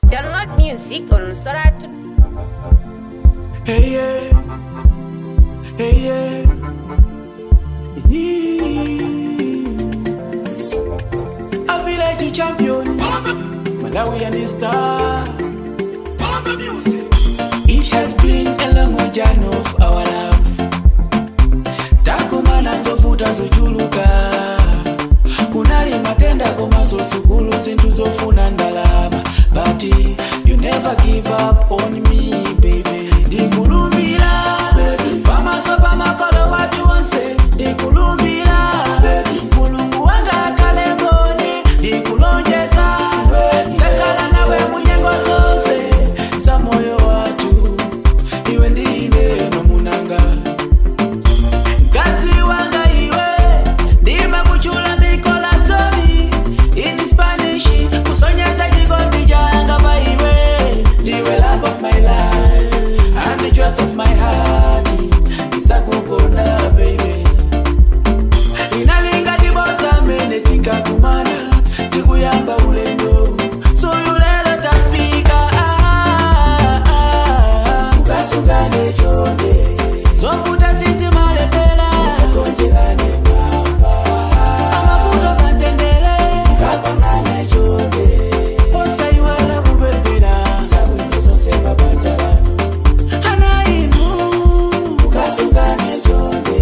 Download music on Soratu. Hey yeah, hey yeah. A village champion, Malawian star. It has been a long journey of our love. Takumana zovuta zochuluka, kunali matenda komaso sukulu zinthu zofuna ndalama, but you never give up on me baby. Ndikulumbira pamaso pamakolo watu onse, ndikulumbira mulungu wanga akhale mboni, ndikulonjeza sakhala nawe munyengo zonse za moyo watu, iwe ndine mamunanga Mkazi wanga iwe ndime kuchula mikola zoni in Spanish kusonyeza chikondi changa pa iwe ndiwe love of my life and the joy of my heart isakukonda baby inalinga tibodza mene tikakumana tikuyamba ulendo suyu lero tafika ah, ah, ah. ukasungane chonde zovuta tsitsi malepela konjerane mwamba amavuto matendele kakonane chonde osaiwala kupepera zabwino zonse mabanja lanu ana inu ukasungane chonde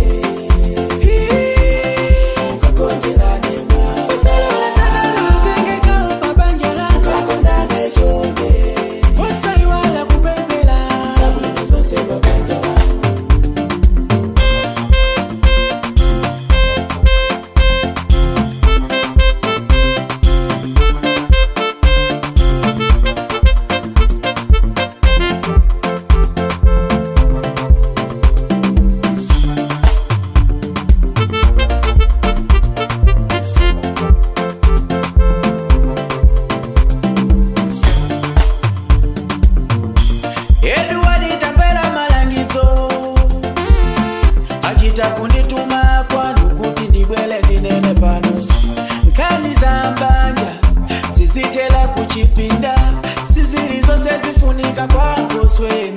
ukakonjerane mwamba usalala sana lutengeka mabanja lanu kakonane chonde osaiwala kupepera zabwino zonse mabanja lanu Edward tambela malangizo achita kundituma kwanu kuti ndibwele ndinene pano nkhani za mbanja zizitela kuchipinda sizili zonse zifunika kwakoswe